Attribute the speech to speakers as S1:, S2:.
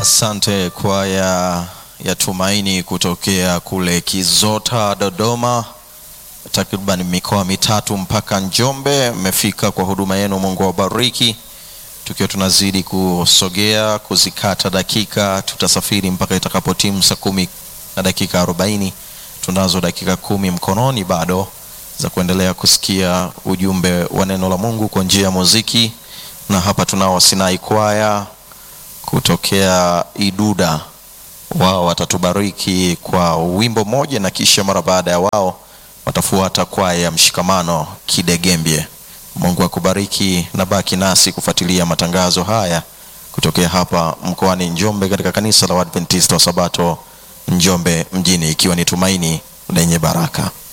S1: Asante kwaya ya Tumaini kutokea kule Kizota, Dodoma, takriban mikoa mitatu mpaka Njombe. Mmefika kwa huduma yenu, Mungu awabariki. Tukiwa tunazidi kusogea kuzikata dakika, tutasafiri mpaka itakapotimu saa kumi na dakika arobaini. Tunazo dakika kumi mkononi bado za kuendelea kusikia ujumbe wa neno la Mungu kwa njia ya muziki, na hapa tunao Sinai kwaya kutokea Iduda. Wao watatubariki kwa wimbo mmoja, na kisha mara baada ya wao watafuata kwaya ya Mshikamano Kidegembye. Mungu akubariki na baki nasi kufuatilia matangazo haya kutokea hapa mkoani Njombe katika kanisa la Waadventista wa Sabato Njombe mjini, ikiwa ni tumaini lenye baraka.